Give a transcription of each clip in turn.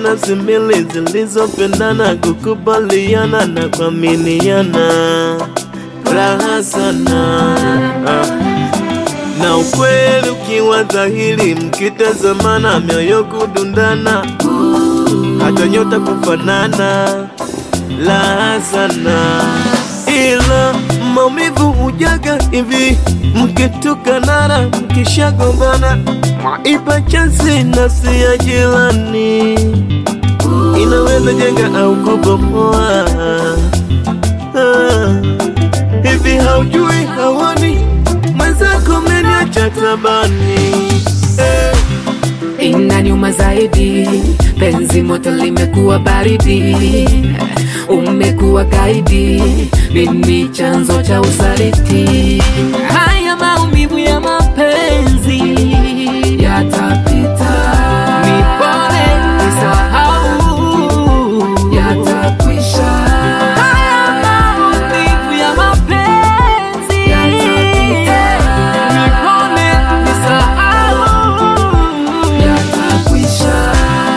nafsi mbili zilizopendana kukubaliana na kuaminiana, raha sana ah. Na ukweli ukiwa dhahiri, mkitazamana, mioyo kudundana, hata nyota kufanana, raha sana. Ila maumivu hujaga hivi, mkitukanana, mkishagombana, mwaipa chansi nafsi ya jirani, inaweza jenga au kubomoa. Ah, Hivi haujui hawani mwenzako meniacha tabani eh. Inaniuma zaidi, penzi moto limekuwa baridi, umekuwa gaidi, mimi chanzo cha usaliti. Haya maumivu ya mapenzi yatapita, nipone nisahau, yatakwisha. Haya maumivu ya mapenzi yatapita, nipone nisahau, yatakwisha.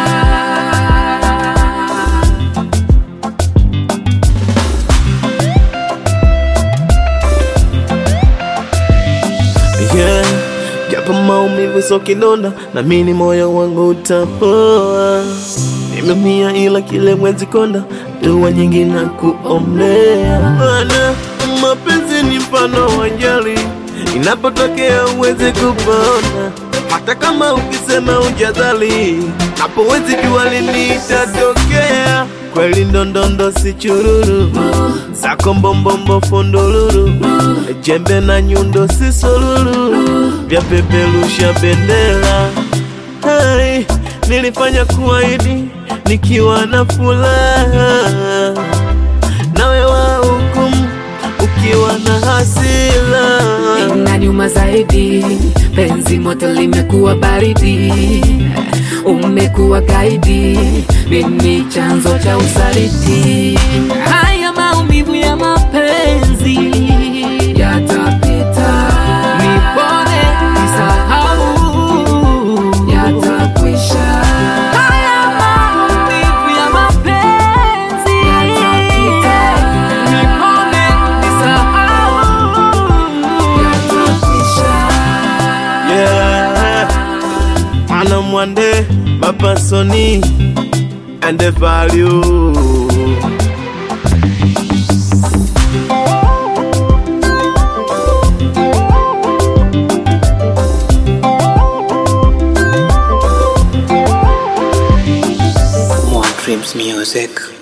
yeah. Japo maumivu so kidonda, na mini moyo wangu utapoa. Nimeumia ila kile mwezi konda, dua nyingi na kuombea. Maana mapenzi ni mfano wa jali, inapotokea uweze kupona, hata kama ukisema ujadhali, hapo wezi jua lini itatokea. Kweli ndondondo si chururu zako mbombombo fondolulu jembe na nyundo si solulu vya peperusha bendera Hai, nilifanya kuahidi nikiwa na furaha nawe wa hukumu ukiwa na hasira Inaniuma zaidi, penzi moto limekuwa baridi, umekuwa gaidi, mimi chanzo cha usaliti. Haya maumivu ya mapenzi yatapita, nipone nisahau, yatakwisha. Haya maumivu ya mapenzi yatapita, nipone nisahau, yatakwisha. Yeah, Mana Mwande, Papa Sony, and the value. More Dreams Music.